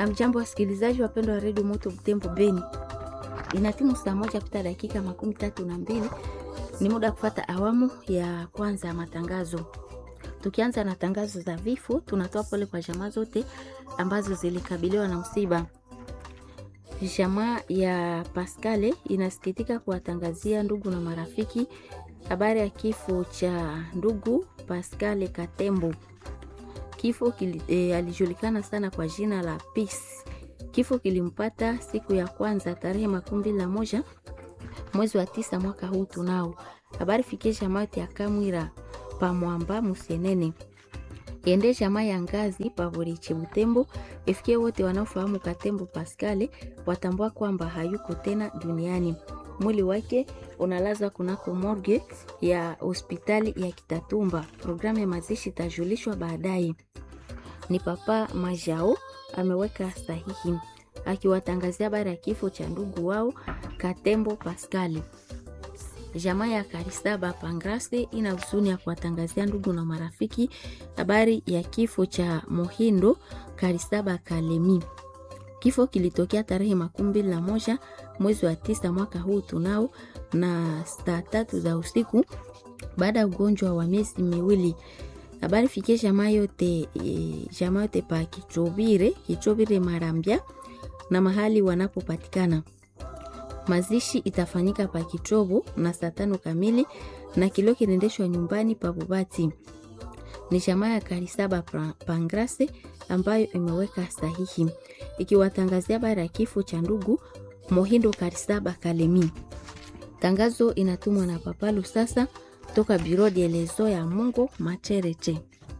Amjambo wasikilizaji wapendwa wa redio Moto Butembo Beni, inatimu saa moja pita dakika makumi tatu na mbili. Ni muda wa kufata awamu ya kwanza ya matangazo. Tukianza na tangazo za vifo, tunatoa pole kwa jamaa zote ambazo zilikabiliwa na msiba. Jamaa ya Pascale inasikitika kuwatangazia ndugu na marafiki habari ya kifo cha ndugu Pascale Katembo. Kifo kili, e, alijulikana sana kwa jina la Peace. Kifo kilimpata siku ya kwanza tarehe makumi mbili na moja mwezi wa tisa mwaka huu. Tunao habari fikie jamaa yote ya Kamwira pamwamba Musenene ende jamaa ya ngazi pavoriche Butembo ifikie wote wanaofahamu Katembo Pascale watambua kwamba hayuko tena duniani. Mwili wake unalazwa kunako morgue ya hospitali ya Kitatumba. Programu ya mazishi itajulishwa baadaye. Ni Papa Majao ameweka sahihi akiwatangazia habari ya kifo cha ndugu wao Katembo Pascale. Jamaa ya Karisaba Pangrase ina huzuni ya kuwatangazia ndugu na marafiki habari ya kifo cha Mohindo Karisaba Kalemi. Kifo kilitokea tarehe makumi mbili na moja mwezi wa tisa mwaka huu tunao na saa tatu za usiku baada ya ugonjwa wa miezi miwili. Habari fikie jamaa yote, e, jamaa yote pa Kichobire, Kichobire Marambia na mahali wanapopatikana. Mazishi itafanyika pa Kichobo na saa tano kamili na kilio kinaendeshwa nyumbani pa Bubati. Ni jamaa ya Karisaba Pangrase ambayo imeweka sahihi ikiwatangazia habari ya kifo cha ndugu Mohindo Karisaba Kalemi. Tangazo inatumwa na Papa Lusasa toka Biro de Lezo ya Mungu Machereche.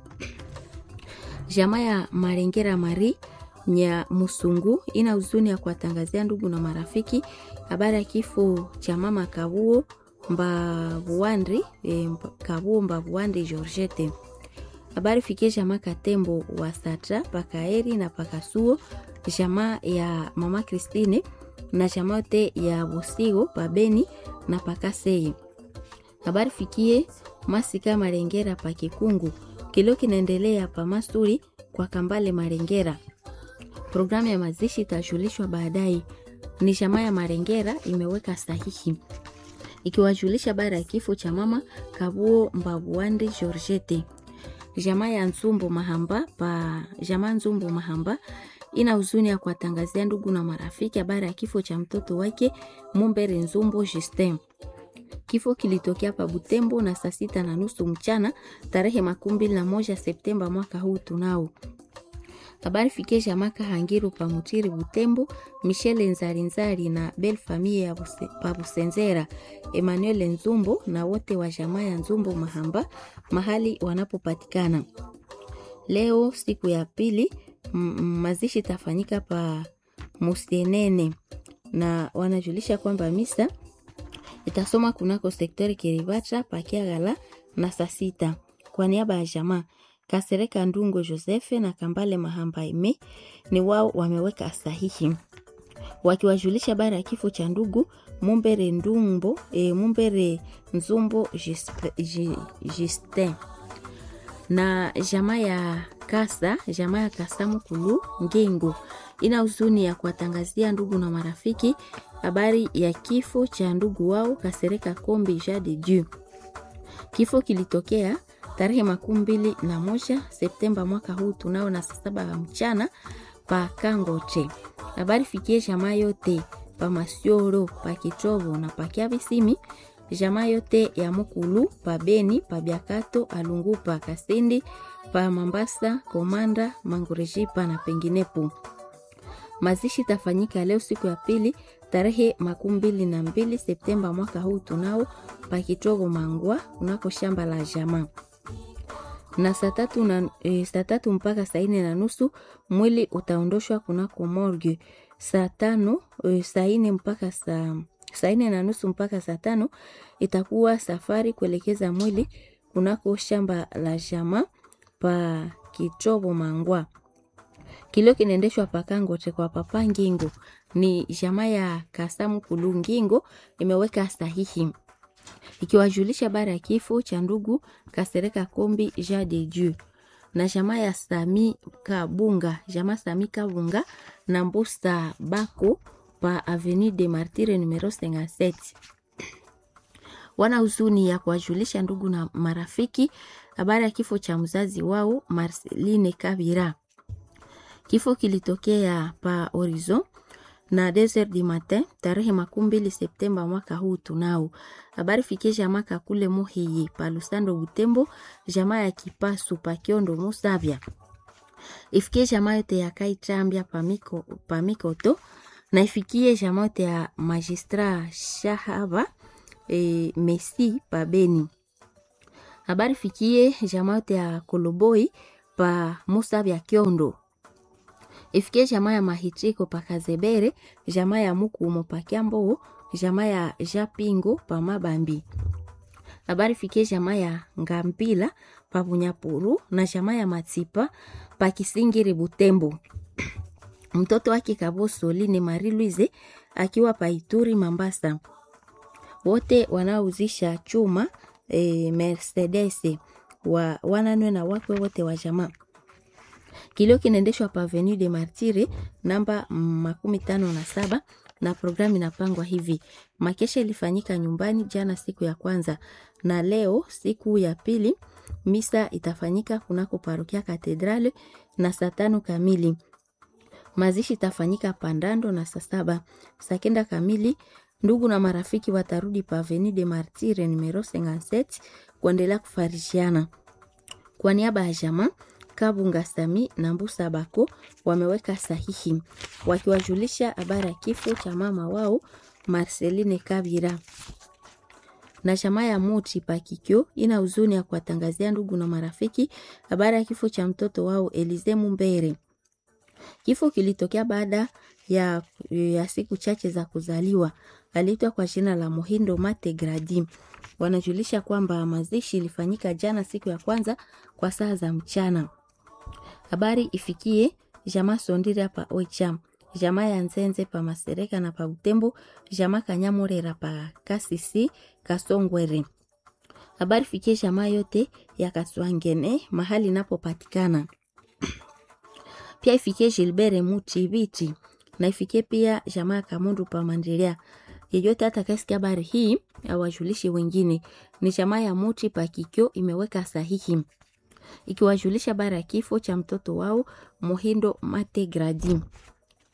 Jamaa ya Marengera Mari nya Musungu ina huzuni ya kuwatangazia ndugu na marafiki habari ya kifo cha mama Kabuo Mbavuandri e, Kabuo Mbavuandri Georgette. Habari fikie jamaa Katembo wa Satra Pakaeri na Pakasuo, jamaa ya mama Christine na jamaa yote ya Bosigo Pabeni na Pakasei. Habari fikie Masika Marengera Pakikungu, kilio kinaendelea pa Masuri kwa Kambale Marengera. Programu ya mazishi itajulishwa baadaye. Ni jamaa ya Marengera imeweka sahihi ikiwajulisha habari ya kifo cha mama Kabuo Mbabuandi Georgette. Jamaa ya Nzumbu Mahamba pa jamaa Nzumbu Mahamba ina huzuni ya kuwatangazia ndugu na marafiki habari ya kifo cha mtoto wake Mumbere Nzumbu Justin. Kifo kilitokea pa Butembo na saa sita na nusu mchana tarehe makumi mbili na moja Septemba mwaka huu tunao habari fikie jamaa Kahangiru pa Mutiri Butembo, Michele Nzarinzari na Bel Famille ya Buse, pa Busenzera, Emmanuel Nzumbo na wote wa jamaa ya Nzumbo Mahamba mahali wanapopatikana. Leo siku ya pili mazishi tafanyika pa Musenene na wanajulisha kwamba misa itasoma kunako sektori Kiribata pakiagala na saa sita kwa niaba ya jamaa Kasereka Ndungo Josefe na Kambale Mahamba Ime ni wao wameweka sahihi wakiwajulisha habari ya kifo cha ndugu Mumbere Ndumbo e, Mumbere Nzumbo Justin na jamaa ya Kasa, jamaa ya Kasa Mukulu Ngengo ina huzuni ya kuwatangazia ndugu na marafiki habari ya kifo cha ndugu wao Kasereka Kombi Ja de Dieu. Kifo kilitokea tarehe makumi mbili na moja Septemba mwaka huu tunao na saa saba ya mchana pa Kangoche. Habari fikie jamaa yote pa Masioro pa Kichovo na pa Kiabisimi, jamaa yote ya Mukulu pa Beni pa Biakato Alungu pa Kasindi pa Mambasa Komanda Mangurejipa na penginepo. Mazishi tafanyika leo siku ya pili tarehe makumi mbili na mbili Septemba mwaka huu tunao pa Kichovo Mangwa unako shamba la jamaa na saa tatu na e, saa tatu mpaka saa nne na nusu mwili utaondoshwa kunako morgue. Saa tano e, saa nne mpaka saa saa nne na nusu mpaka saa tano itakuwa safari kuelekeza mwili kunako shamba la jamaa pa Kichobo Mangwa. Kilio kinaendeshwa pakangote kwa papa Ngingo, ni jamaa ya Kasamu Kulu Ngingo imeweka sahihi ikiwajulisha habari ya kifo cha ndugu Kasereka Kombi Ja de Dieu na jamaa ya Sami Kabunga, jamaa Sami Kabunga na Mbusta Bako pa Avenue de Martyrs numero 57 wana huzuni ya kuwajulisha ndugu na marafiki habari ya kifo cha mzazi wao Marceline Kabira. Kifo kilitokea pa Horizon na 2h du matin tarehe makumi mbili Septemba mwaka huu. Tunao habari fikie jamaa kakule muhiyi pa Lusando Butembo, jamaa ya Kipasu pa Kiondo Musavya, ifikie jamaa yote ya Kaitambia pamiko pamikoto na ifikie jamaa yote ya Magistra Shahaba e, Messi pa Beni. Habari fikie jamaa yote ya Koloboi pa Musavya Kiondo ifikie jamaa ya Mahitiko pa Kazebere, jamaa ya Mukumo pa Kiambo, jamaa ya Japingo pa Mabambi. Habari fikie jamaa ya Ngambila pa Bunyapuru na jamaa ya Matipa pa Kisingiri Butembo. Mtoto wake Kaboso Line Marie Louise akiwa pa Ituri Mambasa. Wote wanaouzisha chuma e, Mercedes wa wananwe na wakwe wote wa jamaa kilio kinaendeshwa pa Avenue de Martyrs namba makumi tano na saba na programu inapangwa hivi. Makesha ilifanyika nyumbani jana siku ya kwanza, na leo siku ya pili misa itafanyika kunako parokia Katedrale na saa tano kamili. Mazishi itafanyika Pandando na saa saba. Saa kenda kamili ndugu na marafiki watarudi pa Avenue de Martyrs numero 57 kuendelea kufarishiana. Kwa niaba ya jamaa Kabunga Sami na Mbusa Bako wameweka sahihi wakiwajulisha habari ya kifo cha mama wao Marceline Kabira. Na jamaa ya Muti Pakikyo ina huzuni ya kuwatangazia ndugu na marafiki habari ya kifo cha mtoto wao Elize Mumbere. Kifo kilitokea baada ya, ya siku chache za kuzaliwa. Aliitwa kwa jina la Mohindo Mate Gradi. Wanajulisha kwamba mazishi ilifanyika jana siku ya kwanza kwa saa za mchana. Habari ifikie jamaa Sondira pa Oicha, jamaa ya Nzenze pa Masereka na pa Butembo, jamaa Kanyamurera pa Kasisi Kasongwere. Habari fikie jamaa yote ya Kaswangene mahali inapopatikana. Pia ifikie Gilbert Mutibiti na ifikie pia jamaa Kamundu pa Mandilia. Yeyote atakayesikia habari hii awajulishe wengine. Ni jamaa ya Muti Pakikyo imeweka sahihi ikiwajulisha habari ya kifo cha mtoto wao Mohindo Mate Gradi.